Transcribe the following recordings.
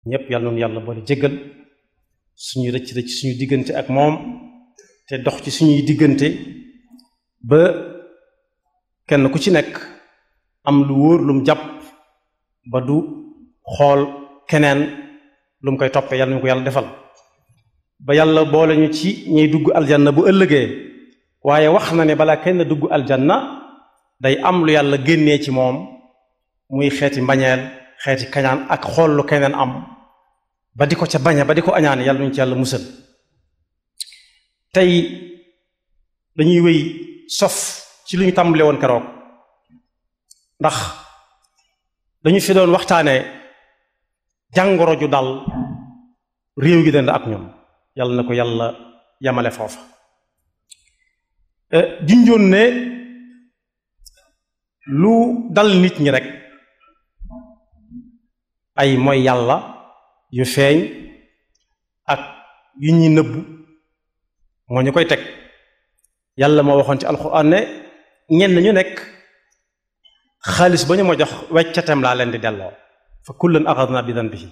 ñépp yàlla noonu yàlla boole jéggal suñu rëcc rëcc suñu diggante ak moom te dox ci suñuy diggante ba kenn ku ci nekk am lu wóor lu mu jàpp ba du xool keneen lu mu koy toppee yàlla ñu ko yàlla defal ba yàlla boole ñu ci ñuy dugg aljanna bu ëllëgee waaye wax na ne balaa kenn dugg aljanna day am lu yàlla génnee ci moom muy xeeti mbañeel xeeti kañaan ak xool lu keneen am ba di ko ca bañe ba di ko añaane yàlla ñu ci yàlla musal tey dañuy wéy sof ci lu ñu tàmbale woon keroog ndax dañu fi doon waxtaane jàngoro ju dal réew gi dend ak ñoom yàlla na ko yàlla yamale foofa junjoon ne lu dal nit ñi rek ay mooy yàlla yu feeñ ak yu ñuy nëbbu moo ñu koy teg yàlla moo waxoon ci alxuraan ne ñenn ñu nekk xaalis ba ñu ma jox weccatem laa leen di delloo fa kullan axadna bi danbihi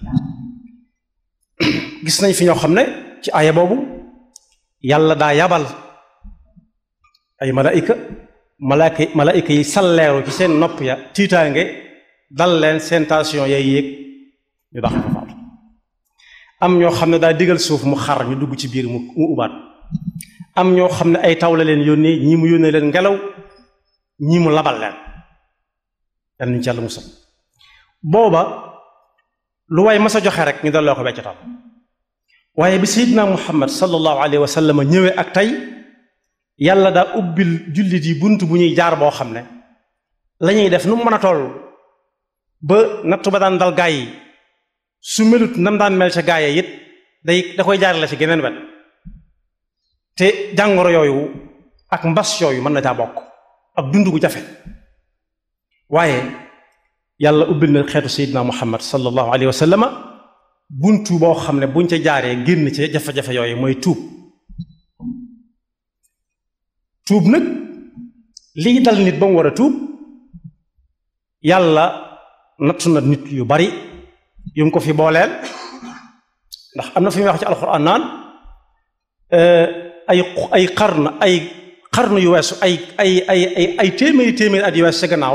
gis nañ fi ñoo xam ne ci aaya boobu yàlla daa yabal ay malaayika malaayika malaayika yi salleeru ci seen nopp ya tiitaange dal leen seen tension yay yéeg ñu dax fa faatu am ñoo xam ne daa digal suuf mu xar ñu dugg ci biir mu mu ubaat am ñoo xam ne ay taw la leen yónnee ñii mu yónnee leen ngelaw ñii mu labal leen yal nañu ci yàlla musal booba lu waay mas a joxe rek ñu delloo ko weccatam waaye bi seydina muhammad sallallahu alayhi wa sallam ñëwee ak tey yàlla daa ubbil jullit yi bunt bu ñuy jaar boo xam ne la ñuy def nu mu mën a toll ba nattu ba daan dal gaay yi su melut nam daan mel ca gaay yi it day da koy jaarale ci geneen wet te jàngoro yooyu ak mbas yooyu mën na caa bokk ak dund gu jafe waaye yàlla ubbil na xeetu seydina muhammad sallallahu alayhi wa sallama buntu boo xam ne buñ ca jaaree génn ci jafe-jafe yooyu mooy tuub tuub nag lii dal nit ba mu war a tuub yàlla nattu na nit yu bari yu mu ko fi booleel ndax am na fi muy wax ci alxuraan naan ay ay xarn ay xarn yu weesu ay ay ay ay ay téeméeri téeméeri at yu weesu sa gannaaw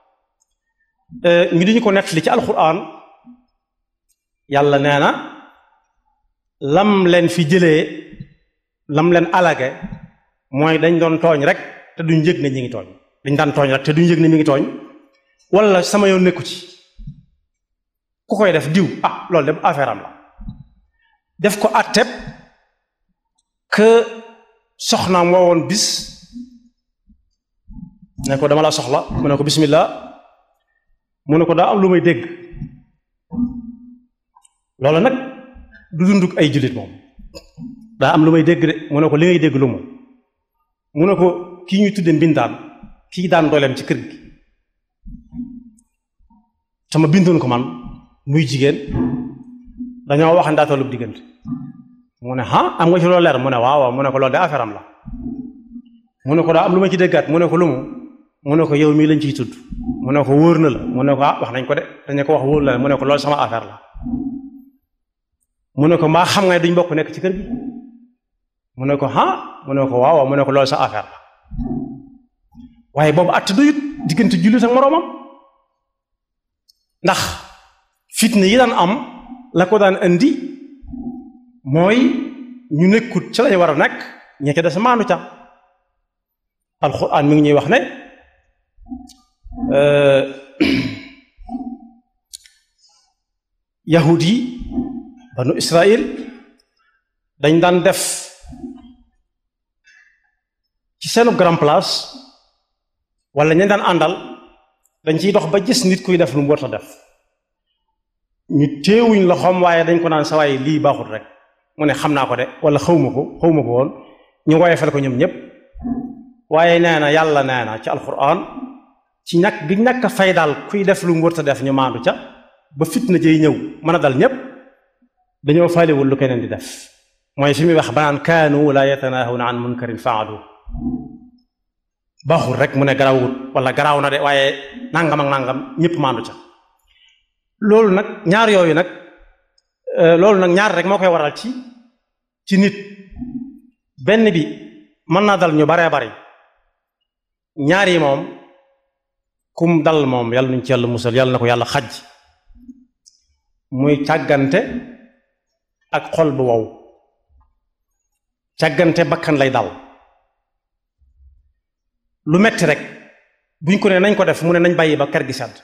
ñu diñu ko nettali ci alxuraan yàlla nee na lam leen fi jëlee lam leen alage mooy dañ doon tooñ rek te duñ yëg ne ñi ngi tooñ dañ daan tooñ rek te duñ yëg ne mi ngi tooñ wala sama yoon nekku ci ku koy def diw ah loolu de affaire am la def ko atteb que soxnaam woowoon bis ne ko dama la soxla mu ne ko bismillah mu ne ko daa am lu may dégg loolu nag du dunduk ay jullit moom daa am lu may dégg de mu ne ko li ngay dégg lu moom mu ne ko kii ñuy tudde mbindaan kii daan dooleem ci kër gi sama bindoon ko man muy jigéen dañoo wax ndaa tollub diggante mu ne ah am nga ci loolu leer mu ne waaw waaw mu ne ko loolu de affaire am la mu ne ko daa am lu ma ci déggaat mu ne ko lu mu mu ne ko yow mii lañ ciy tudd mu ne ko wóor na la mu ne ko ah wax nañ ko de dañu ko wax wóor na la mu ne ko loolu sama affaire la mu ne ko maa xam nga duñ bokk nekk ci kër gi mu ne ko ah mu ne ko waaw waaw mu ne ko loolu sa affaire la waaye boobu att doyut diggante jullit ak moroomam ndax fitna yi daan am la ko daan indi mooy ñu nekkut ci lañ war a nekk ña ca des maanu ca alxuraan mi ngi ñuy wax ne yahud yi banu israil dañ daan def ci seenu grand place wala ñu daan àndal dañ ciy dox ba gis nit kuy def lu mu war a def ñu téewuñ loxoom waaye dañ ko naan sa waaye lii baaxut rek mu ne xam naa ko de wala xawma ko xawma ko woon ñu woyefal ko ñoom ñépp waaye nee na yàlla nee na ci alquran ci ñàkk gi ñàkk a fay daal kuy def lu mu war a def ñu maandu ca ba fitna jëy ñëw mën a dal ñépp dañoo faalewul lu keneen di def mooy fi muy wax banaan kaanu la yatanahawna an munkarin faalu baaxul rek mu ne garawut wala garaaw na de waaye nangam ak nangam ñëpp maandu ca loolu nag ñaar yooyu nag loolu nag ñaar rek moo koy waral ci ci nit benn bi mën naa dal ñu baree bari ñaar yi moom kum dal moom yàlla nuñ ci yàlla musal yàlla na ko yàlla xaj muy càggante ak xol bu wow càggante bakkan lay dal lu metti rek buñ ko ne nañ ko def mu ne nañ bàyyi ba kër gi sedd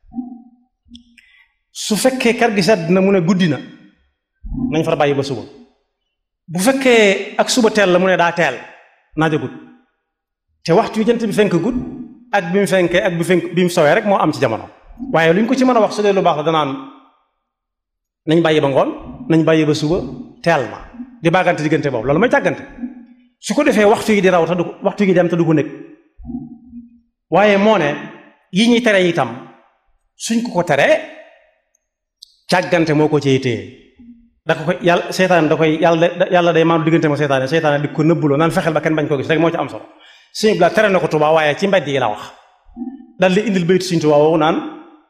su fekkee kër gi sedd na mu ne guddi na nañ far bàyyi ba suba bu fekkee ak suba teel la mu ne daa teel naa jógut te waxtu yu jant bi fenk gudd ak bi mu fenkee ak bi fenk bi mu sowee rek moo am ci jamono waaye lu ñu ko ci mën a wax su dee lu baax la danaan nañ bàyyi ba ngoon nañ bàyyi ba suba teel ma di baagante diggante boobu loolu mooy càggante su ko defee waxtu yi di raw te du waxtu yi dem te du ko nekk waaye moo ne yi ñuy tere itam suñ ko ko teree càggante moo ko cay téye da ko koy yàlla seytaane da koy yàlla yàlla day maanu diggante ma seytaane seytaane di ko nëbbuloo naan fexeel ba kenn bañ koo gis rek moo ci am solo suñu bila tere na ko Tuubaa waaye ci mbedd yi la wax dal di indil baytu suñu Tuubaa woowu naan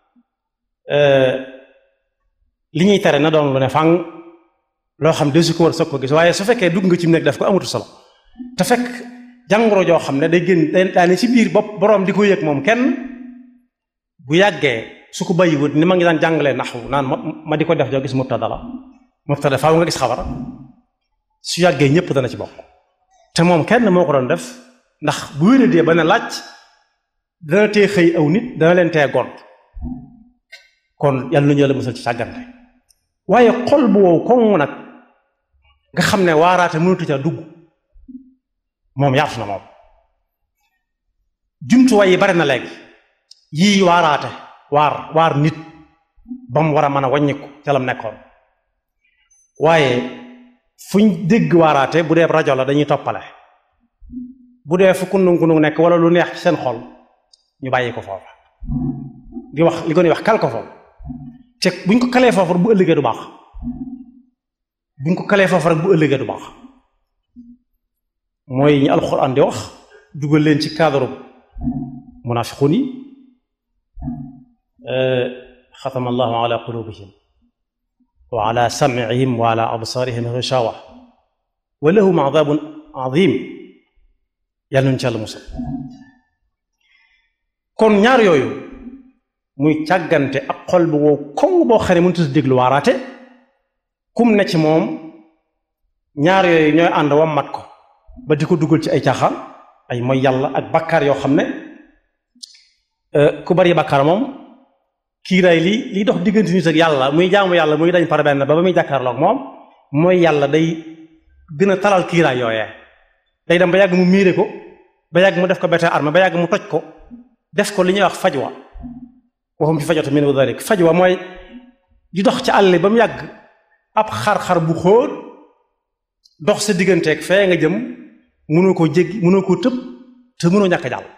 li ñuy tere na doon lu ne fang loo xam de su ko war soog ko gis waaye su fekkee dugg nga ci nekk daf ko amatu solo te fekk jàngoro joo xam ne day génn daa ne ci biir bopp boroom di ko yëg moom kenn bu yàggee su ko bàyyiwut ni ma ngi daan jàngalee naxwu naan ma di ko def joo gis mubtada la mubtada faaw nga gis xabar su yàggee ñëpp dana ci bokk te moom kenn moo ko doon def ndax bu wéradee ba ne laaj dana tee xëy aw nit dana leen tee gont kon yàlla nañu yàlla musal ci sàggante waaye xol bu wow koŋ nag nga xam ne waaraate mënatu ca dugg moom yaatu na moom jumtuwaay yi bari na léegi yii waaraate waar waar nit ba mu war a mën a wàññiku ca lam nekkoon waaye fuñ dégg waaraate bu dee rajo la dañuy toppale bu dee fu kundung kundung nekk wala lu neex ci seen xol ñu bàyyi ko foofa di wax li ko ni wax kal ko foofu te buñ ko kalee foofu rek bu ëllëgee du baax buñ ko kalee foofu rek bu ëllëgee du baax mooy ñi alxuraan di wax dugal leen ci cadre munafiqun yi xatama allahu ala qulubihim wa ala sam'ihim wa ala absarihim ghishawa wa lahum adabun azim yàlla nañu ci yàlla musal kon ñaar yooyu muy càggante ak xol bu wow koŋ boo xam ne mënut a déglu waaraate kum ne ci moom ñaar yooyu ñooy ànd wammat ko ba di ko dugal ci ay caaxaan ay mooy yàlla ak bakkaar yoo xam ne ku bari bakkaar moom kiiraay li liy dox diggante nit ak yàlla muy jaamu yàlla muy dañ par benn ba ba muy jàkkaarloog moom mooy yàlla day gën a talal kiiraay yooyee day dem ba yàgg mu miire ko ba yàgg mu def ko bete arme ba yàgg mu toj ko def ko li ñuy wax fajwa waxum ci fajwata min dalik fajwa mooy di dox ci àll ba mu yàgg ab xar-xar bu xóot dox sa digganteeg fee nga jëm mënoo koo jéggi mënoo koo tëb te mënoo ñàkk jàll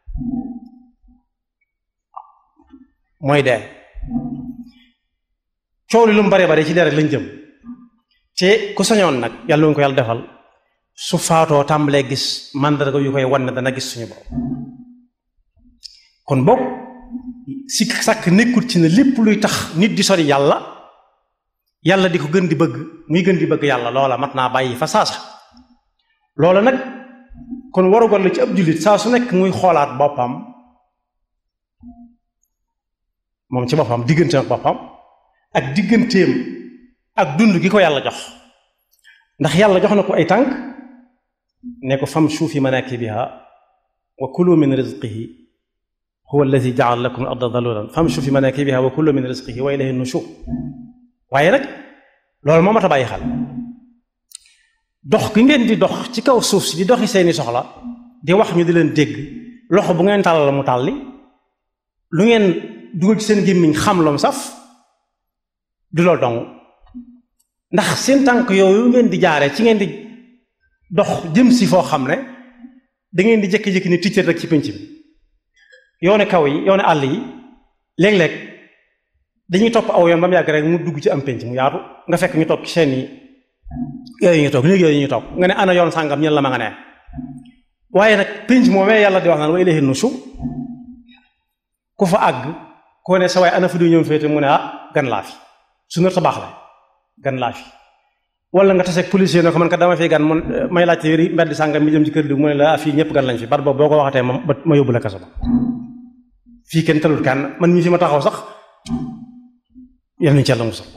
mooy dee coow li lu mu bare bare ci dee rek lañ jëm te ku sañoon nag yàlla nga ko yàlla defal su faatoo tàmbalee gis màndarga yu koy wan ne dana gis suñu borom kon boog si sàkk nekkul ci ne lépp luy tax nit di sori yàlla yàlla di ko gën di bëgg muy gën di bëgg yàlla loola mat naa bàyyi fa saasa loola nag kon warugal la ci ab jullit saa su nekk muy xoolaat boppam moom ci boppam digganteem ak boppam ak digganteem ak dund gi ko yàlla jox ndax yàlla jox na ko ay tànk ne ko famshu fi manakibiha wa kulu min rizqihi huwa alladi jaala lakum al-arda dalulan famshu fi manakibiha wa kulu min rizqihi wa ilayhi nushur waaye nag loolu moo mat a bàyyi xel dox gi ngeen di dox ci kaw suuf si di doxi seeni soxla di wax ñu di leen dégg loxo bu ngeen tàllal mu tàlli lu ngeen dugal ci seen gémmiñ xam loom saf du loolu dong ndax seen tànk yooyu ngeen di jaaree ci ngeen di dox jëm si foo xam ne da ngeen di jékki-jékki ni ticcat rek ci pénc bi yoone kaw yi yoone àll yi léeg-léeg dañuy topp aw yoon ba mu yàgg rek mu dugg ci am pénc mu yaatu nga fekk ñu toog ci seen yi yooyu ñu toog léegi yooyu ñu toog nga ne ana yoon sàngam ñen la ma nga ne waaye nag pénc moomee yàlla di wax naan wa ilayhi nushur ku fa àgg koo ne sa waay ana fa du ñëw féete mu ne ah gan laa fi su nar ta baax la gan laa fi wala nga taseeg policier ne ko man kat dama fi gan mun may laajte yëri mbedd sàngam mi jëm ci kër di mu ne la fii ñëpp gan lañ fi bar boobu boo ko waxatee ma ma yóbbu la kaso ba fii kenn talul kenn man mii fi ma taxaw sax yal nañu ci yàlla musal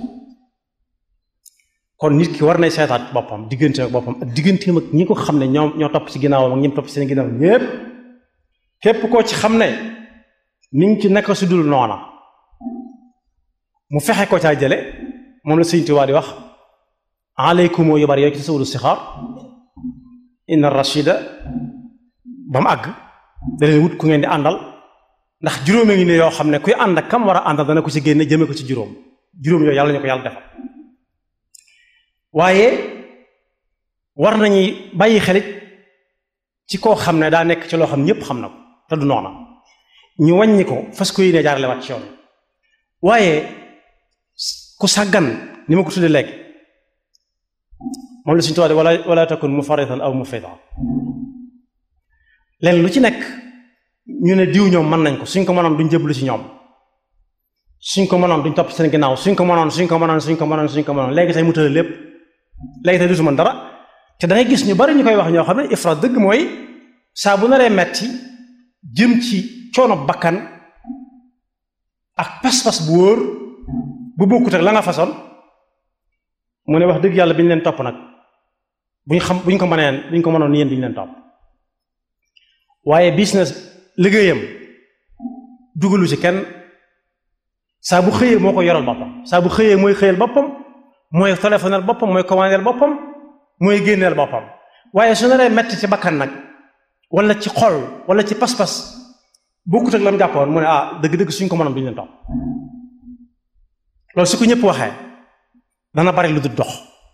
kon nit ki war nay seetaat boppam diggante ak boppam ak digganteem ak ñi ko xam ne ñoom ñoo topp ci ginnaawam ak ñi topp ci seen ginnaaw ñépp képp koo ci xam ne mi ngi ci naka su dul noona mu fexe ko caa jële moom la Sëñ Tuubaa di wax aleykum yu bari yooyu ci tasawudu sixaar inna rachida ba mu àgg da leen wut ku ngeen di àndal ndax juróomi ngi ne yoo xam ne kuy ànd ak kam war a àndal dana ko ci génne jëme ko ci juróom juróom yooyu yàlla ñu ko yàlla defal waaye war nañuy bàyyi xelit ci koo xam ne daa nekk ci loo xam ñépp xam na ko te du noona ñu wàññi ko fas ko yéene jaarale waat ci yoon waaye ku sàggan ni ma ko tuddee léegi moom la suñu tubaab wala wala takun mufarritan aw mufrita leen lu ci nekk ñu ne diw ñoom mën nañ ko suñ ko mënoon duñ jëblu ci ñoom suñ ko mënoon duñ topp seen ginnaaw suñ ko mënoon suñ ko mënoon suñ ko mënoon suñ ko mënoon léegi tey mu tële lépp léegi tey dutu mën dara te da ngay gis ñu bari ñu koy wax ñoo xam ne ifrat dëgg mooy saa bu naree metti jëm ci coono bakkan ak pas-pas bu wóor bu bokkut ak la nga façon mu ne wax dëgg yàlla bi ñu leen topp nag buñ xam buñ ko mëneen buñ ko mënoon yéen bi ñu leen topp waaye business liggéeyam dugalu ci kenn saa bu xëyee moo ko yoral boppam saa bu xëyee mooy xëyal boppam mooy téléphonel boppam mooy commandeel boppam mooy génneel boppam waaye su naree metti ci bakkan nag wala ci xol wala ci pas-pas bokkut ak la mu jàppoon mu ne ah dëgg-dëgg suñ ko mënoon duñu leen topp loolu su ko ñëpp waxee dana bari lu du dox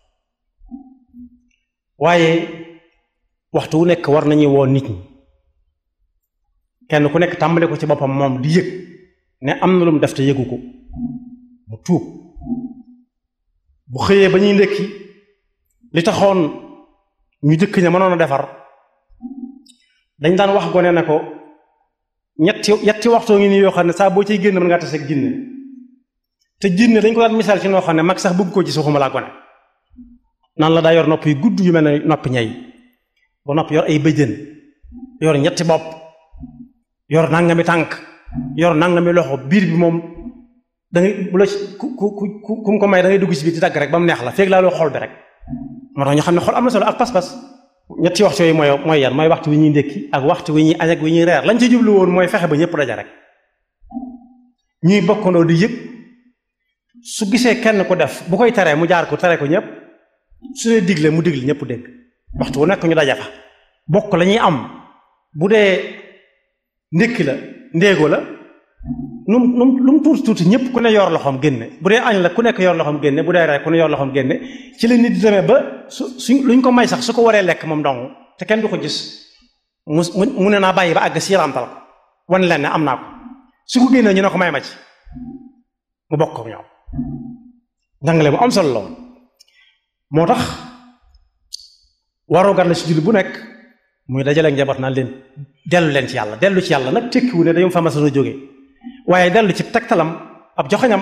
waaye waxtu wu nekk war nañuy woo nit ñi kenn ku nekk tàmbale ko ci boppam moom di yëg ne am na lu mu def te yëgu ko mu tuub bu xëyee ba ñuy ndékki li taxoon ñu jëkk ña mënoon a defar dañ daan wax gone ne ko ñetti ñetti waxtoo ngi nii yoo xam ne saa boo ciy génn mën ngaa tase ak jinne te jinne dañ ko daan misaal ci noo xam ne mag sax bëgg koo gis waxuma laa gone naan la daa yor nopp yu gudd yu mel ne noppi ñay ba nopp yor ay bëjjën yor ñetti bopp yor nangami tànk yor nangami loxo biir bi moom da ngay bu la ku ku ku ku mu ko may da ngay dugg ci biir di dagg rek ba mu neex la feeg laa loo xol bi rek moo tax ñu xam ne xol am na solo ak pas-pas ñetti waxtu yooyu mooy mooy yan mooy waxtu wi ñuy ndékki ak waxtu wi ñuy añ ak wi ñuy reer lañ ci jublu woon mooy fexe ba ñëpp daja rek ñuy bokkandoo di yëg su gisee kenn ku def bu koy teree mu jaar ko tere ko ñëpp su dee digle mu digle ñëpp dégg waxtu wu nekk ñu daja fa bokk la ñuy am bu dee ndékki la ndéego la nu mu lu mu tuuti tuuti ñëpp ku ne yor loxoom génne bu dee añ la ku nekk yor loxoom génne bu dee reer ku ne yor loxoom génne ci la nit di demee ba su suñ luñ ko may sax su ko waree lekk moom dong te kenn du ko gis mu mu ne naa bàyyi ba àgg siirantal ko wan leen ne am naa ko su ko génnee ñu ne ko may ma ci mu bokk ko ñoom njàngale mu am solo la woon moo tax waroo gar la si julli bu nekk muy dajale ak njaboot naan leen dellu leen ci yàlla dellu ci yàlla nag tekkiwu ne dañu fa mas a jóge waaye dellu ci tegtalam ab joxañam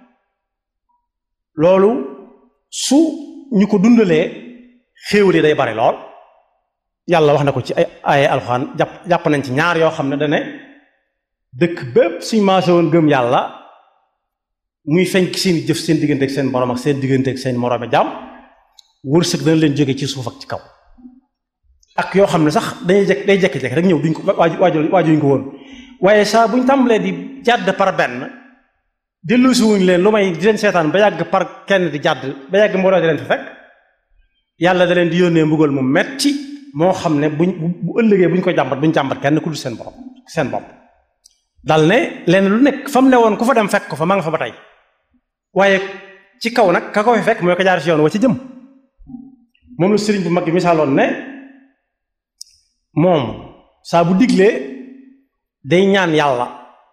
loolu su ñu ko dundalee xéewal yi day bari lool yàlla wax na ko ci ay ay alxuraan jàpp jàpp nañ ci ñaar yoo xam ne dane dëkk bépp suñ maase woon gëm yàlla muy feñ ci seen jëf seen diggante ak seen borom ak seen diggante ak seen moroomi jaam wërsëg dana leen jóge ci suuf ak ci kaw ak yoo xam ne sax dañuy jekk day jekki-jekki rek ñëw duñ ko waaju waaju waajuñ ko woon waaye saa buñ tàmbalee di jàdd par benn dellusi wuñ leen lu may di leen seetaan ba yàgg par kenn di jàdd ba yàgg mbooloo di leen fi fekk yàlla da leen di yónnee mbugal mu metti moo xam ne buñ bu ëllëgee buñ ko jàmbat buñ jàmbat kenn ku dul seen borom seen bopp dal ne leen lu nekk fa mu ne woon ku fa dem fekk ko fa ma nga fa ba tey waaye ci kaw nag ka ko fi fekk mooy ko jaar ci yoon wa ci jëm moom la sëriñ bu mag bi misaaloon ne moom saa bu diglee day ñaan yàlla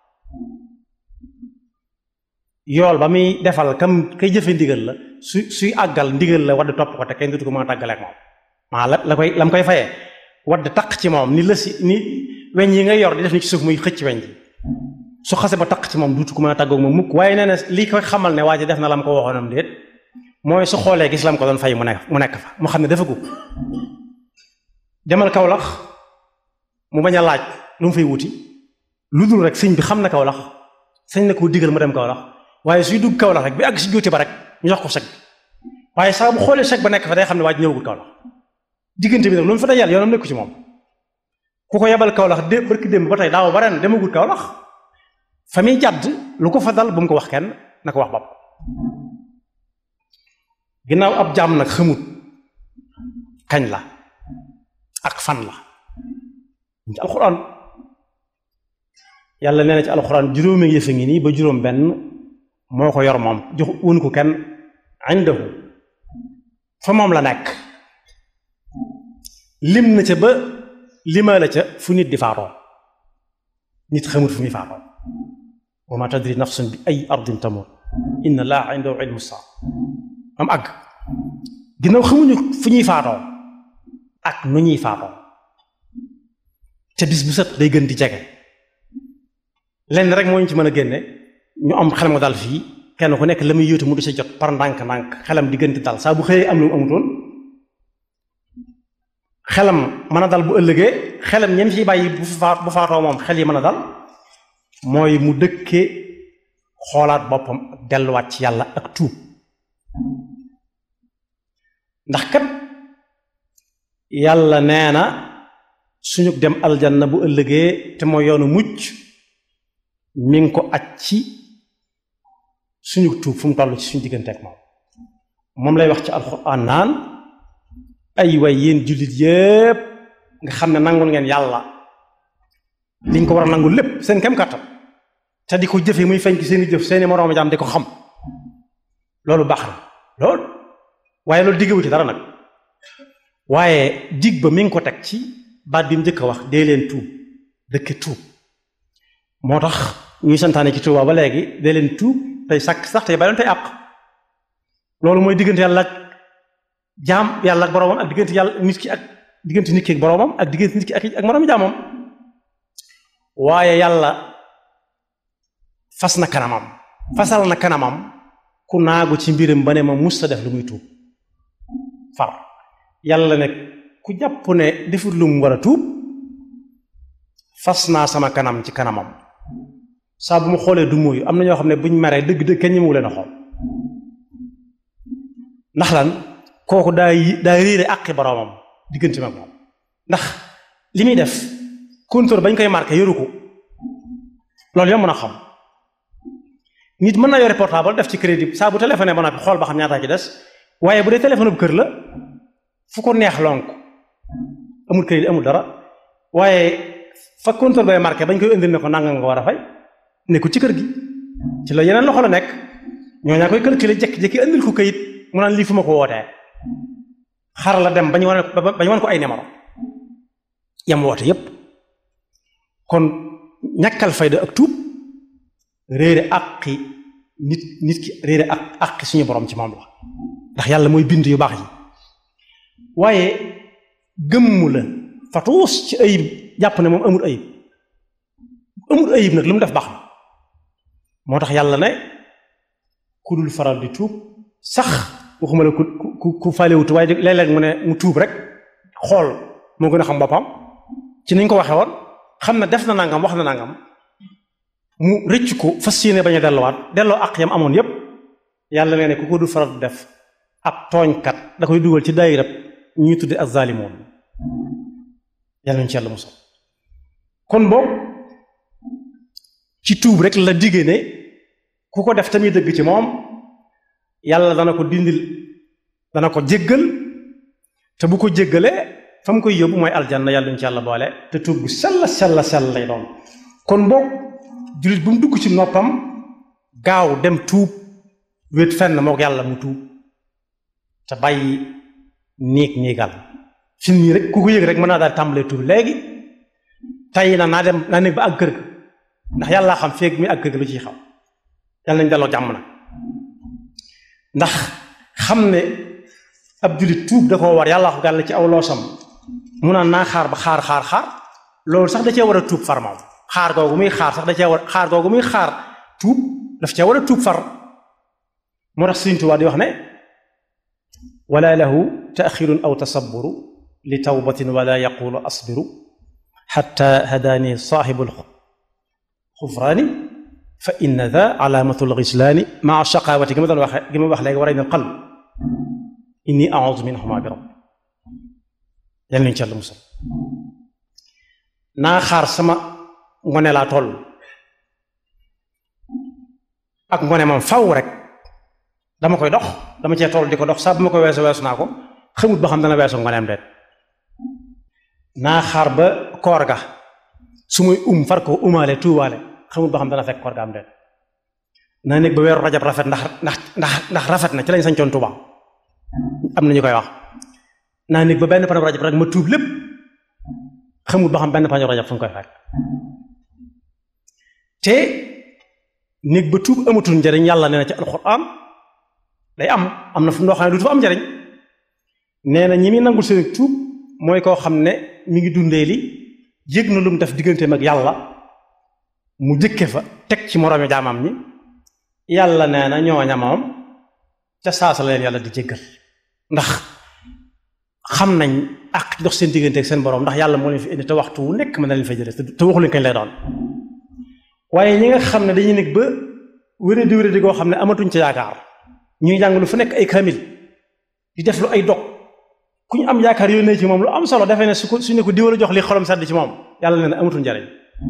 yool ba muy defal kam kay jëfe ndigal la su suy àggal ndigal la wadd topp ko te kenn dutu ko mën a tàggaleek moom maa la la koy la mu koy fayee wadd taq ci moom ni la si ni weñ yi ngay yor di def ni ci suuf muy xëcc weñ ji su xase ba taq ci moom dutu ko mën a tàggoog moom mukk waaye nee na lii koy xamal ne waa ji def na la mu ko waxoonam déet mooy su xoolee gis lam ko doon fay mu nekk mu nekk fa mu xam ne dafa gub demal Kawlax mu bañ a laaj lu mu fay wuti lu dul rek sëñ bi xam na Kawlax sëñ na koo digal mu dem Kawlax waaye suy dugg Kawlax rek bi àgg si jóote ba rek ñu jox ko chèque bi waaye saa bu xoolee chèque ba nekk fa day xam ne waa ji ñëwagul Kawlax diggante bi nag lu mu fa dajal yoonam nekku ci moom ku ko yebal Kawlax dé barki démb ba tey daaw ba ren demagul Kawlax fa muy jàdd lu ko fa dal bu mu ko wax kenn na ko wax bopp ginnaaw ab jaam nag xamut kañ la ak fan la ci alxuraan yàlla nee na ci alxuraan juróomi yëfe ngi nii ba juróom benn moo ko yor moom jox wun ko kenn indahu fa moom la nekk lim na ca ba limaa la ca fu nit di faatoo nit xamut fu muy faatoo wa ma tadri nafsun bi ay ardin tamut inna laa indahu ilmu saa am àgg ginnaaw xamuñu fu ñuy faatoo ak nu ñuy faatoo te bis bu set day gën di jege lenn rek moo ñu ci mën a génne ñu am xelam nga dal fii kenn ku nekk la muy yóotu mu di sa jot par ndànk-ndànk xelam di gën di dal saa bu xëyee am lu mu amutoon xelam mën a dal bu ëllëgee xelam ñem ciy bàyyi bu faat bu faatoo moom xel yi mën a dal mooy mu dëkkee xoolaat boppam ak delluwaat ci yàlla ak tuub ndax kat yàlla nee na suñu dem aljanna bu ëllëgee te mooy yoonu mucc mi ngi ko aj ci suñu tuub fu mu toll ci suñu diggante ak moom moom lay wax ci alxuraan naan ay way yéen jullit yépp nga xam ne nangul ngeen yàlla liñ ko war a nangul lépp seen kem kàttan te di ko jëfe muy feeñ ci seeni jëf seeni moroomi jaam di ko xam loolu baax na loolu waaye loolu diggewu ci dara nag waaye dig ba mi ngi ko teg ci baat bi mu njëkk a wax dee leen tuub dëkke tuub moo tax ñuy santaane ci tuubaa ba léegi dee leen tuub tey sàkk sax tey bàyyi tey àq loolu mooy diggante yàlla ak jaam yàlla ak boroomam ak diggante yàlla nit ki ak diggante nit ki ak boroomam ak diggante nit ki ak ak moroomi jaamam waaye yàlla fas na kanamam fasal na kanamam ku naagu ci mbiram ba ne ma mus ta def lu muy tuub far yàlla ne ku jàpp ne defut lu mu war a tuub fas naa sama kanam ci kanamam saa bu mu xoolee du mooyu am na ñoo xam ne buñ meree dëgg dëgg kenn ñi mu leen a xool ndax lan kooku daa daa réere àqi boroomam diggante mag moom ndax li muy def compteur bañ koy marqué yoru ko loolu yomb na xam nit mën na yore portable def ci crédit saa bu téléphoné ba noppi xool ba xam ñaata ci des waaye bu dee téléphone bu kër la fu ko neex lonk amul crédit amul dara waaye fa compteur bay marqué bañ koy indil ne ko nanga nga war a fay nekkul ci kër gi ci la yeneen loxo la nekk ñoo ñaa koy calculer jekki-jekki indil ko kayit mu naan lii fu ma ko wootee xar la dem bañ wane bañ wane ko ay numéro yam woote yépp kon ñàkkal fayda ak tuub réere àqi nit nit ki réere ak àqi suñu borom ci moom la ndax yàlla mooy bind yu baax yi waaye gëmm la fatuus ci ayib jàpp ne moom amul ayib amul ayib nag lu mu def baax na moo tax yàlla ne ku dul faral di tuub sax waxuma la ku ku ku faalewutu waaye léeg-léeg mu ne mu tuub rek xool moo gën a xam boppam ci niñ ko waxee woon xam ne def na nangam wax na nangam mu rëcc ko fas yéene bañ a delluwaat delloo ak yam amoon yépp yàlla nee ne ku ko du faral def ab tooñkat da koy dugal ci daayira ñuy tudde az-zaalimoon yàlla ñu ci yàlla musal kon boobu ci tuub rek la digge ne ku ko def tamit dëgg ci moom yàlla dana ko dindil dana ko jéggal te bu ko jéggalee fa mu koy yóbbu mooy aljanna yàlla ñu ci yàlla boole te tuub bu sell sell sell lay doon kon boog jullit bu mu dugg ci noppam gaaw dem tuub wét fenn mook yàlla mu tuub te bàyyi niig niigal fi nii rek ku ko yëg rek mën naa daal tàmbalee tuub léegi tey na naa dem naa nekk ba ak kër ga ndax yàlla xam feeg mi ak kër ga lu ciy xam yàlla nañ delloo jàmm na ndax xam ne ab jullit tuub da koo war yàlla ko gàll ci aw loosam mu naan naa xaar ba xaar xaar xaar loolu sax da cee war a tuub far moom xaar googu muy xaar sax da cee war xaar googu muy xaar tuub daf cee war a tuub far moo tax Sëriñ Tuubaa di wax ne wala lahu taaxirun aw tasaburu li tawbatin wala yaqulu asbiru xatta hadaani saaxibu lxufraani fa inna da alaamatu lgislaani maa shaqaawati gi ma doon waxe gi ma wax léegi war a ne qalb inni audu minhuma bi rabb yal nañu ci Yàlla musal naa xaar sama ngone laa toll ak ngone moom faw rek dama koy dox dama cee toll di ko dox saa bu ma koy weesu weesu naa ko xamut ba xam dana weesu ngoneem deet naa xaar ba koor ga su muy um far ko umaale tuubaale xamut ba xam dana fekk koor ga am deet naa nekk ba weeru rajab rafet ndax ndax ndax ndax rafet na ci lañ sañcoon Tuuba am na ñu koy wax naa nekk ba benn panu rajab rek ma tuub lépp xamut ba xam benn panu rajab fu mu koy fekk te néeg ba tuub amatul njariñ yàlla nee na ci alxuraan day am am na fu noo xam ne du fa am njariñ nee na ñi muy nangul seen tuub mooy koo xam ne mi ngi dundee li yëg na lu mu def digganteem ak yàlla mu jëkke fa teg ci moroomi jaamam ñi yàlla nee na ñooña moom ca saasa la leen yàlla di jéggal ndax xam nañ ak dox seen diggante ak seen borom ndax yàlla moo leen fi indi te waxtu wu nekk mën na leen fa jëlee te waxu leen kañ lay doon waaye ñi nga xam ne dañuy nekk ba wéradi wéradi goo xam ne amatuñ ca yaakaar ñuy jàng lu fu nekk ay kamil di def lu ay dog ku ñu am yaakaar yónnee ci moom lu am solo defee ne su ko su ne ko diwala jox li xolam sedd ci moom yàlla nee na amatul njariñ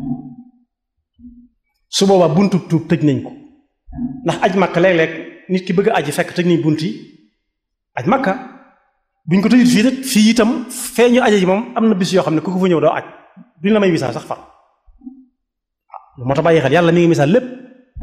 su boobaa buntu tuub tëj nañ ko ndax aj makka léeg-léeg nit ki bëgg a aji fekk tëj nañ bunt yi aj makka buñ ko tëjut fii nag fii itam fee ñu aje ji moom am na bis yoo xam ne ku ko fa ñëw doo aj duñ la may wisaa sax far lu moo tax bàyyi xel yàlla mi ngi misaal lépp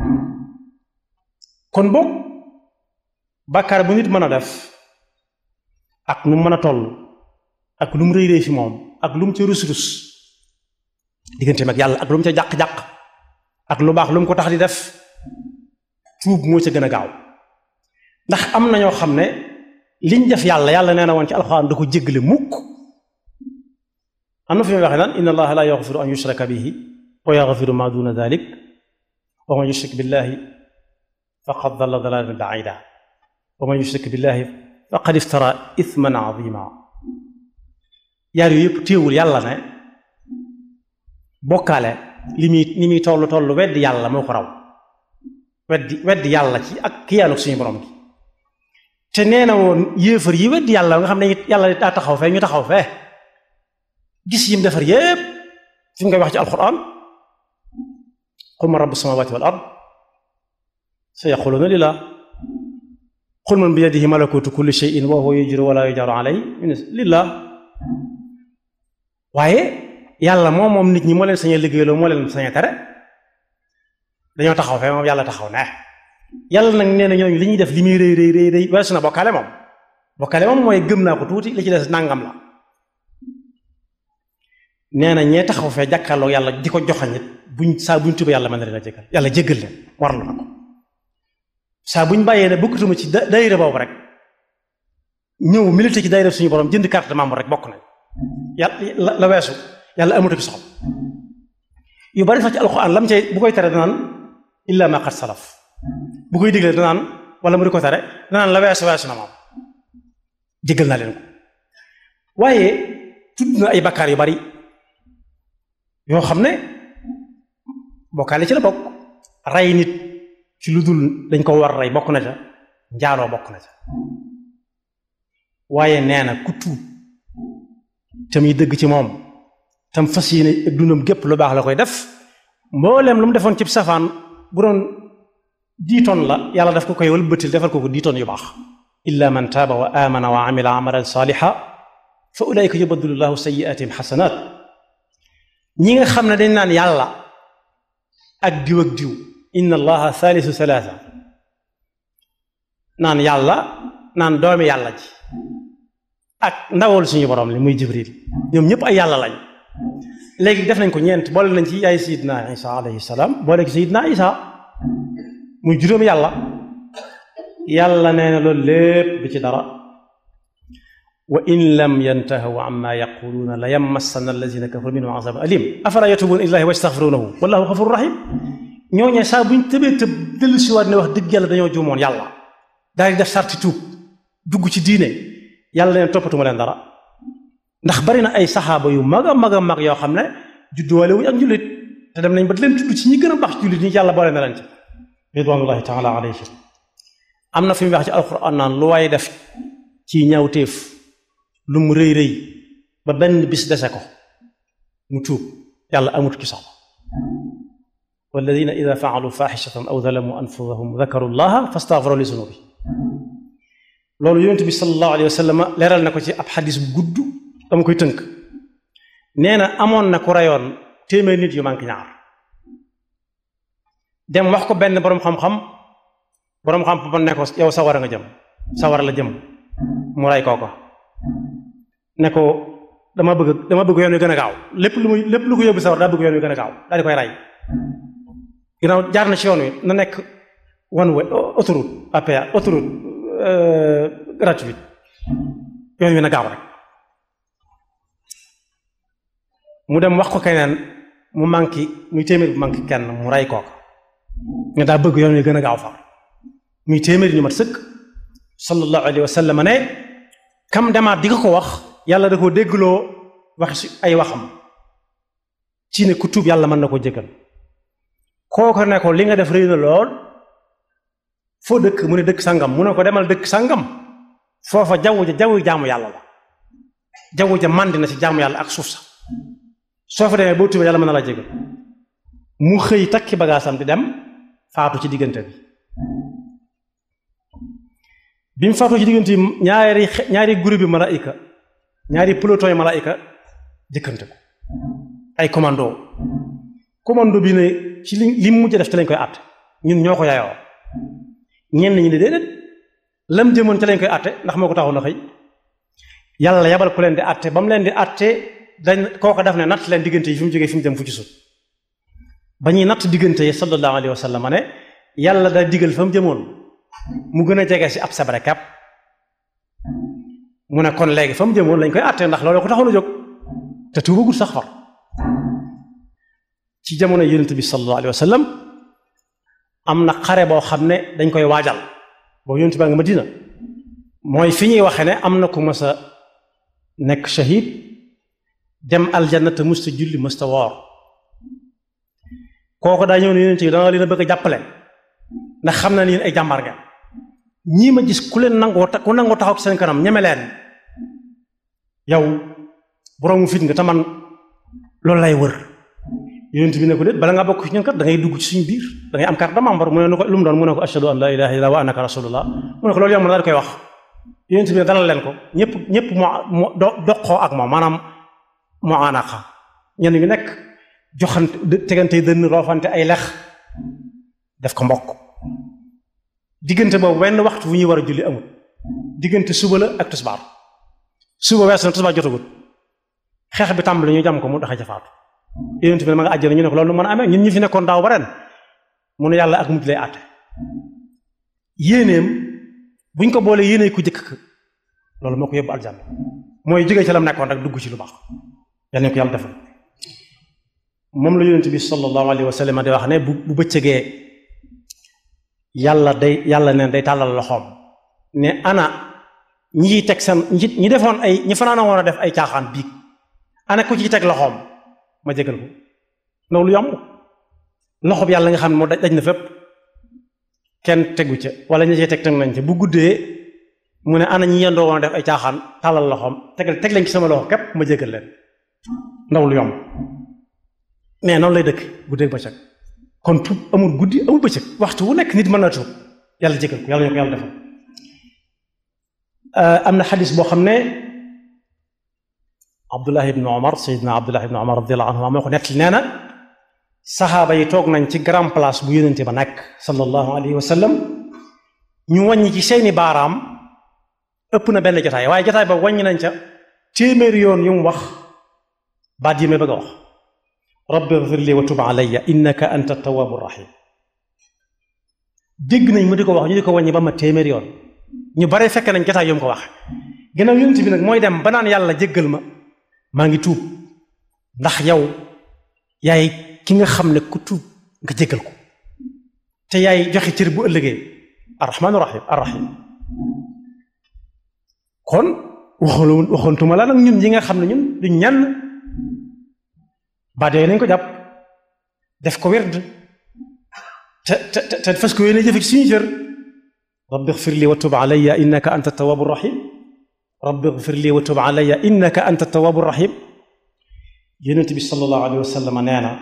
kon boog bàkkaar bu nit mën a def ak nu mu mën a toll ak lu mu rëy rëy fi moom ak lu mu ca rus rus digganteem ak yàlla ak lu mu ca jàq-jàq ak lu baax lu mu ko tax di def tuub moo ca gën a gaaw ndax am na ñoo xam ne liñ def yàlla yàlla nee na woon ci alxuraan da ko jéggale mukk am na fi muy waxee naan inna allaha la yaxfiru an yushraka bihi wa yaxfiru ma duna dalik wa man yushrik billahi faqad dalla dalalan baida wa man yushrik billahi faqad iftara ithman azima yaar yooyu yëpp téewul yàlla ne bokkaale li muy li muy toll toll weddi yàlla moo ko raw weddi weddi yàlla ci ak kiyaanu suñu borom gi te nee na woon yéefar yi weddi yàlla nga xam ne yàlla daa taxaw fee ñu taxaw fee gis yim defar yépp fi mu koy wax ci alquran qul man rabbu samawati wal ard sa yaquluna lillah qul man bi yadihi malakutu kulli shay'in wa huwa yujru wala yujaru alay lillah waaye yàlla moom moom nit ñi moo leen sañee liggéeyloo moo leen sañee tere dañoo taxaw fee moom yàlla taxaw ne yàlla nag nee na ñooñu li ñuy def li muy rëy rëy rëy rëy weesu na bokkaale moom bokkaale moom mooy gëm naa ko tuuti li ci des nangam la nee na ñee taxaw fee jàkkaarloo yàlla di ko joxañit buñ saa buñ tuba yàlla mën na leen a jéggal yàlla jéggal leen warlu na ko saa buñ bàyyee ne bokkatuma ci daayira boobu rek ñëw milité ci daayira suñu borom jënd carte de membre rek bokk nañ yàlla la weesu yàlla amatu ci soxla yu bari sax ci alxuraan lam cay bu koy tere danaan illa ma qad salaf bu koy digle danaan wala mu di ko tere danaan la weesu weesu na moom jéggal naa leen ko waaye tudd na ay bakkaar yu bari yoo xam ne bokkaale ci la bokk rey nit ci lu dul dañ ko war rey bokk na ca njaaloo bokk na ca waaye nee na ku tuub te muy dëgg ci moom tam fas yéene ak dundam gépp lu baax la koy def mbooleem lu mu defoon ci safaan bu doon dix tonnes la yàlla daf ko koy wëlbatil defal ko ko dix tonnes yu baax illa man taaba wa amana wa amila amalan saliha fa ulaika yubaddilu llahu sayiatihim xasanat ñi nga xam ne dañ naan yàlla ak diw ak diw inna allaha thalithu thalatha naan yàlla naan doomi yàlla ji ak ndawal suñu borom li muy jibril ñoom ñëpp ay yàlla lañ léegi def nañ ko ñeent boole nañ ci yaay sayidna isa alayhi salaam boole ci sayidna isa muy juróom yàlla yàlla nee na loolu lépp du ci dara wa in lam yantahu amma yaquluuna la yamassana allazina kafaru minhum azabun alim afala yatubuuna ilallahi wa yastaghfirunahu wallahu ghafurur rahim ñooñee saa buñ tëbee tëb dellu si waat ne wax dëgg yàlla dañoo juumoon yàlla daal di def sarti tuub dugg ci diine yàlla leen toppatuma leen dara ndax bari na ay saxaaba yu mag a mag a mag yoo xam ne judduwaale wuñ ak njullit te dem nañ ba leen tudd ci ñi gën a baax jullit ñi yàlla boole na leen ci ridwanullahi taala alayhim am na fi mu wax ci alquran naan lu waaye def ci ñaawteef lu mu rëy rëy ba benn bis dese ko mu tuub yàlla amut ci soxla walladina ida faalu faaxishatan aw zalamu anfusahum dakaru llaha fastaghfaru li zunubi loolu yonent bi sallallahu alayhi wa sallam leeral na ko ci ab xadis bu gudd dama koy tënk nee na amoon na ku reyoon téeméer nit yu manqué ñaar dem wax ko benn boroom xam-xam boroom xam-xam ne ko yow sawara nga jëm sawara la jëm mu rey kooko ne ko dama bëgg dama bëgg yoon wi gën a gaaw lépp lu muy lépp lu ko yóbbu sawara daa bëgg yoon wi gën a gaaw daal di koy rey ginnaaw jaar na ci yoon wi na nekk one way autoroute à péage autoroute gratuite yoon wi na gaaw rek mu dem wax ko keneen mu manqué muy téeméer bu manqué kenn mu rey kooka nga daa bëgg yoon wi gën a gaaw far muy téeméer ñu mat sëkk sallallahu alayhi wa sallam ne kam demaat di ko ko wax yàlla da ko déggloo wax si ay waxam ci ne ku tuub yàlla mën na ko jëkkal kooko ne ko li nga def rëy na lool foo dëkk mu ne dëkk sangam mu ne ko demal dëkk sangam foofa jaww ja jaww jaamu yàlla la jaww ja màndi na ci jaamu yàlla ak suuf sa soo fa demee boo tuubee yàlla mën na la jëkkal mu xëy takki bagaasam di dem faatu ci diggante bi bi mu faatu ci diggante bi ñaari ñaari groupe bi malaayika ñaari peloton yi malaayika jëkkante ko ay commando commando bi ne ci li li mu mujj def ci lañ koy àtte ñun ñoo ko yaayoo ñenn ñi ne déedéet lam jëmoon ci lañ koy àtte ndax moo ko taxoon na xëy yàlla yabal ku leen di àtte ba mu leen di àtte dañ kooko def ne natt leen diggante yi fi mu jógee fi mu jëm fu ci sut ba ñuy natt diggante yi sallallahu alayhi wa sallam ne yàlla daa digal fa mu jëmoon mu gën a jege si ab sabre kap mu ne kon léegi fa mu jëmoon lañ koy àttee ndax loolu ko taxoon a jóg te tuubagul sax far ci jamono yonent bi sallallahu alayhi wa sallam am na xare boo xam ne dañ koy waajal boobu yonent baa nga Madina mooy fi ñuy waxe ne am na ku mas a nekk shahid dem aljanna te musta julli musta woor kooku daa ñëw ne yonent yi danga leen a bëgg a jàppale ndax xam na ni yéen ay jàmbaar nga ñii ma gis ku leen nangoo ku nangoo taxaw ci seen kanam ñeme leen yow boroomu fit nga te man loolu lay wër yonent bi ne ko déet bala nga bokk ci ñun kat da ngay dugg ci suñu biir da ngay am carte de membre mu ne ko lu mu doon mu ne ko ashhadu an la ilaha illallah wa annaka rasulullah mu ne ko loolu yomb na daal koy wax yonent bi ne dalal leen ko ñëpp ñëpp moo doqoo ak moom maanaam moo anaqa ñenn ñu nekk joxante tegante dënn roofante ay lex def ko mbokk diggante boobu wenn waxtu wu ñuy war a julli amul diggante suba la ak tisbaar suba weesu na tisbaar jotagut xeex bi tàmbali ñu jam ko mu daxa jafaatu yonent bi ne ma nga àjjana ñu ne ko loolu mën a amee ñun ñi fi nekkoon daaw ba ren mu ne yàlla ak mujj lay àtte yéeneem buñ ko boolee yéenee ku jëkk loolu moo ko yóbbu aljanna mooy jógee ci la mu nekkoon rek dugg ci lu baax yal nañu ko yàlla defal moom la yonent bi sallallahu alayhi wa sallam di wax ne bu bu bëccëgee yàlla day yàlla neen day tàllal loxoom ne ana ñi teg seen ñi ñi defoon ay ñi fanaan woon a def ay caaxaan biig ana ku ci teg loxoom ma jégal ko ndaw lu yomb loxo bi yàlla nga xam ne moo daj na fépp kenn tegu ca wala ñi cee teg teg nañ ca bu guddee mu ne ana ñi yendoo woon a def ay caaxaan tàllal loxoom teg teg leen ci sama loxo képp ma jégal leen ndaw lu yomb mais noonu lay dëkk guddeeg bëccëg kon tuub amul guddi amul bëccëg waxtu wu nekk nit mën na tuub yàlla jégal ko yàlla ñu ko yàlla defal am na xadis boo xam ne Abdullah ibn Omar Seydina Abdullah ibn Omar radiyallahu anhu moo ko nettali nee na saxaaba yi toog nañ ci grand place bu yónente ba nekk sallallahu alayhi wa sallam ñu wàññi ci seeni baaraam ëpp na benn jotaay waaye jotaay ba wàññi nañ ca téeméeri yoon yu mu wax baat yi may bëgg a wax rabbi ighfir li wa tub alayya innaka anta tawwabu rahim dégg nañ mu di ko wax ñu di ko wàññi ba ma téeméeri yoon ñu bare fekk nañ jotaay yu mu ko wax gannaaw yonent bi nag mooy dem ba naan yàlla jéggal ma maa ngi tuub ndax yow yaay ki nga xam ne ku tuub nga jéggal ko te yaay joxe cër bu ëllëgee arrahmaanu rahim arrahim kon waxoon waxoontuma la nag ñun ñi nga xam ne ñun duñ ñenn baat yooyu nañ ko jàpp def ko werd te te te fas ko yéene jëfe ci suñu cër rabbi xfir li wa tub alayya innaka anta tawaabu rahim rabbi xfir li wa tub alayya innaka anta tawaabu rahim yonent bi sallallahu alayhi wa sallam nee na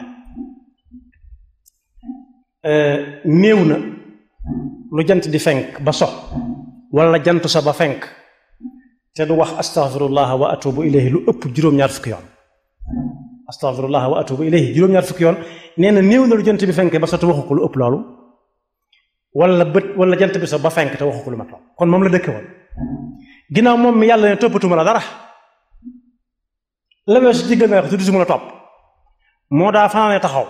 néew na lu jant di fenk ba so wala jant sa ba fenk te du wax astaghfirullah wa atubu ilayhi lu ëpp juróom-ñaar fukki yoon astaghfirullah wa atubu ilayhi juróom-ñaar fukki yoon nee na néew na lu jant bi fenk ba so te waxu ko lu ëpp loolu wala bët wala jant bi so ba fenk te waxu ko lu mat loolu kon moom la dëkke woon ginnaaw moom mi yàlla ne toppatuma la dara la weesu ci gën a wax tudd si mën a topp moo daa fanaane taxaw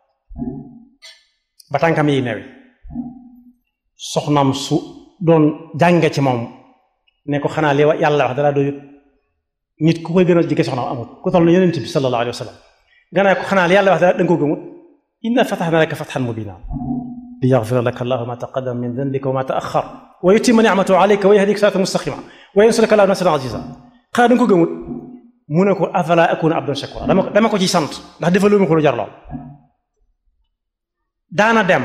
ba tànkam yi newi soxnaam su doon jànge ci moom ne ko xanaa li yàlla wax dara doyut nit ku koy gënal jege soxnaam amut ku toll na yonent bi sallallahu alayhi wa sallam ganaa ko xanaa li yàlla wax dara da nga ko gëmut inna fatahna laka fathan mubina li yaghfira laka allahu ma taqaddama min dhanbika wa ma ta'akhkhar wa yutimma ni'matahu alayka wa yahdika siratan mustaqima wa yansuraka allahu nasran aziza xanaa da nga ko gëmut mu ne ko afala akuna abdan shakura dama dama ko ci sant ndax defaloo ma ko lu jar lool daana dem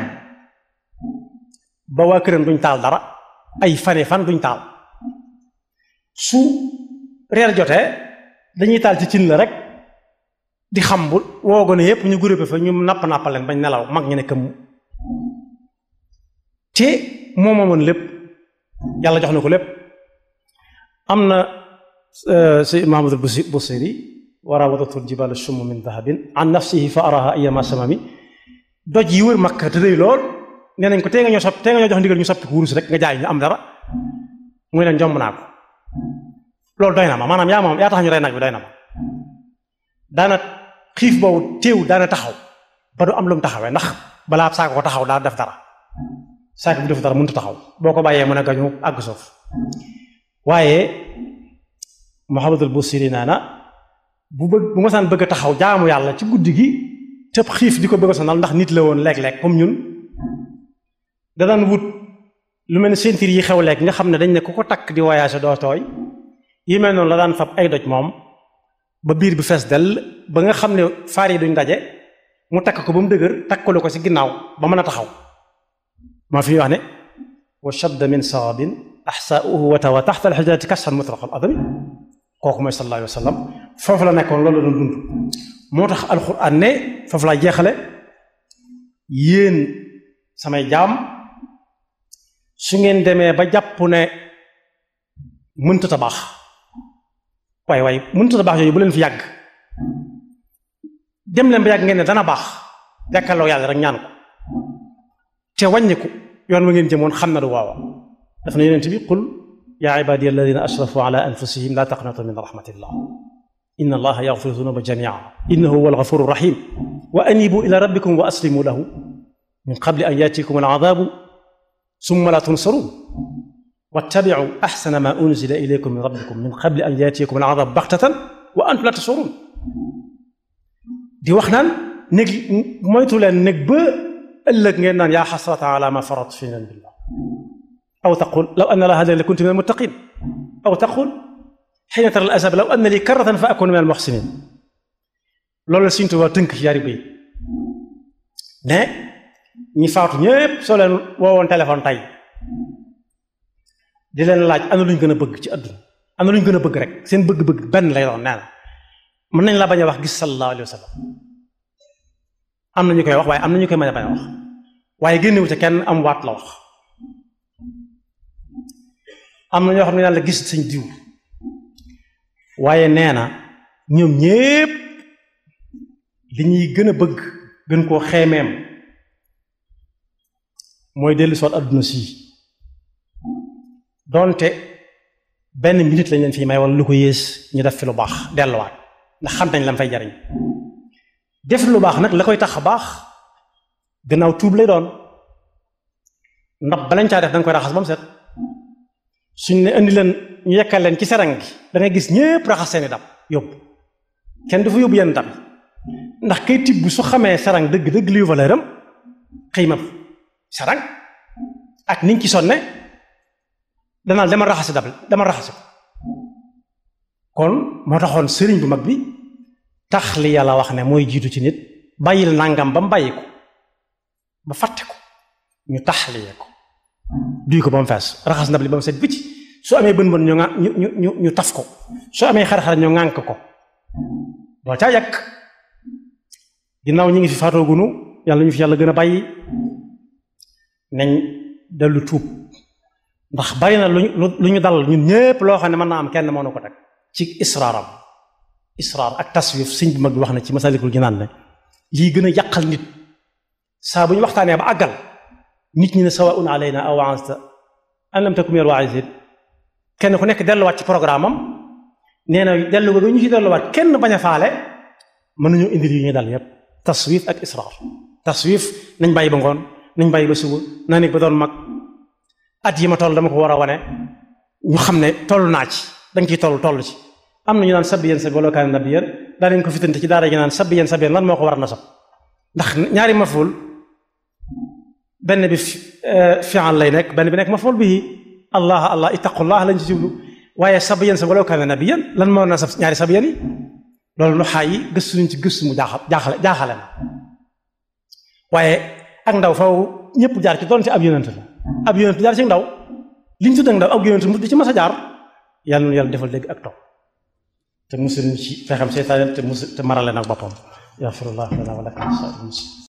ba waa këram duñ taal dara ay fane fan duñ taal su reer jotee dañuy taal ci cin la rek di xam bu woo gone yépp ñu groupe fa ñu napp nappaleen bañ nelaw mag ñu ne këmm te moo moomoon lépp yàlla jox na ko lépp am na si Mahamadul Busiri wa rawadatu al-jibaal shummu min dahabin an nafsihi fa araha ayyama samami doj yi wër Makka te rëy lool nee nañ ko tee nga ñoo sopp tee nga ñoo jox ndigal ñu soppi ko wurus rek nga jaay ñu am dara muy leen jomb naa ko loolu doy na ma maanaam yaa moom yaa tax ñu rey nag bi doy na ma daana xiif boobu téew daana taxaw ba du am lu mu taxawee ndax balaa saako ko taxaw daa def dara saako bi def dara mënut a taxaw boo ko bàyyee mën a gañu àgg suuf waaye Muhammadul Busiri naa na bu bëgg bu ma saan bëgg a taxaw jaamu yàlla ci guddi gi tëb xiif di ko bëgg a sonal ndax nit la woon léeg-léeg comme ñun da daan wut lu mel ne ceinture yi xew léegi nga xam ne dañ ne ku ko takk di voyage doo tooy yi mel noonu la daan fab ay doj moom ba biir bi fees dell ba nga xam ne faar yi duñ daje mu takk ko ba mu dëgër takkalu ko ci ginnaaw ba mën a taxaw maa fi wax ne wa shadda min saabin axsaauhu wa tawa taxta alxujrati kasran mutlaqal adami kooku mooy sallallahu alayhi wa sallam foofu la nekkoon loolu la doon dund moo tax alxuraan ne foofu laa jeexale yéen samay jaam su ngeen demee ba jàpp ne mënta ta baax waaye waaye mënta ta baax yooyu bu leen fi yàgg dem leen ba yàgg ngeen ne dana baax jàkkaarloo yàlla rek ñaan ko te wàññiku yoon wa ngeen jëmoon xam na du waawa daf na yonent bi qul yaa ibadiya alladina asrafu ala anfusihim la taqnatu min rahmatillah inna allaha yaghfiru dhunuba jamia innahu huwa alghafuru rahim wa anibu ila rabbikum wa aslimu lahu min qabli an yatikum aladabu summa la tunsarun wattabicu axsana ma unzila ilaykum min rabbikum min qabli an yatikum aladabu baxtatan wa antum la tashurun di wax naan néeg moytu leen néeg ba ëllëg ngeen naan yaa xasrata ala ma farat fi janbillah aw taqul law anna la hadani la kuntu min almuttaqin aw taqul xiina tara al azab law anna li karratan fa akunu min al muxsinin loolu la Sëriñ Tuubaa tënk ci yaari bay ne ñi faatu ñépp soo leen woowoon téléphone tey di leen laaj ana luñ gën a bëgg ci àdduna ana luñ gën a bëgg rek seen bëgg-bëgg benn lay doon nee na mën nañ la bañ a wax gis sallallahu alayhi wa sallam am na ñu koy wax waaye am na ñu koy mën a bañ a wax waaye génnewu ca kenn am waat la wax am na ñoo xam ne yàlla gis sañ diw waaye nee na ñoom ñépp li ñuy gën a bëgg gën koo xeemeem mooy dellu soot àdduna sii doonte benn minute lañ leen fii may wala lu ko yées ñu def fi lu baax delluwaat ndax xam nañ lan fay jariñ def lu baax nag la koy tax a baax gannaaw tuub lay doon ndax balañ caa def da nga koy raxas ba mu set suñ ne indi leen ñu yekkal leen ci serang gi da ngay gis ñépp raxas seeni dab yóbbu kenn du fa yóbbu yenn dab ndax kay tibb su xamee serang dëgg dëgg liy valeur am xëy ma serang ak niñ ci sonne danaa demal raxasi dab demal raxasi ko kon moo taxoon sëriñ bu mag bi tax li yàlla wax ne mooy jiitu ci nit bàyyil nangam ba mu bàyyi ko ba fàtte ko ñu taxliye ko duy ko ba mu fees raxas ndab li ba mu set bicc su amee bën bën ñu nga ñu ñu ñu taf ko su amee xar-xar ñu ŋànk ko doo caa yàq ginnaaw ñi ngi fi faatoogunu yàlla ñu fi yàlla gën a bàyyi nañ dellu tuub ndax bari na luñ lu ñu dal ñun ñépp loo xam ne mën naa am kenn mënu ko teg ci israaram israar ak taswif sëñ bi mag bi wax na ci masalikul jinaan ne lii gën a yàqal nit saa bu ñu waxtaanee ba àggal nit ñi ne sawaun alayna aw ansta an lam takum yar waa'isin kenn ku nekk delluwaat ci programme am nee na dellu ba ñu ci delluwaat kenn bañ a faale mën nañu indil yu ñuy dal yépp taswif ak israar taswif nañ bàyyi ba ngoon nañ bàyyi ba suba naa nekk ba doon mag at yi ma toll dama ko war a wane ñu xam ne toll naa ci danga ciy toll toll ci am na ñu naan sabbi yéen sabbi wala kaana nabiyyan daa leen ko fitante ci daara ji naan sabbi yéen sabbi lan moo ko war a nasab ndax ñaari maful benn bi fi'al lay nekk benn bi nekk maful bii allah allah ittaqullah lañ ci jublu waaye sabbi yéen sabbi wala kaana nabiyyan lan moo nasab ñaari sabbi yéen yi loolu nu xaay yi gëstu nañ ci gëstu mu jaaxal jaaxale jaaxale na waaye ak ndaw faw ñëpp jaar ci doonte ab yonent la ab yonent jaar ci ndaw li ñu tudd ak ndaw ab yonent mu di ci mas a jaar yàlla na yàlla defal dégg ak topp te musul ci fexem seytaane te musul te marale nag boppam yaxfirullah lana wa lakum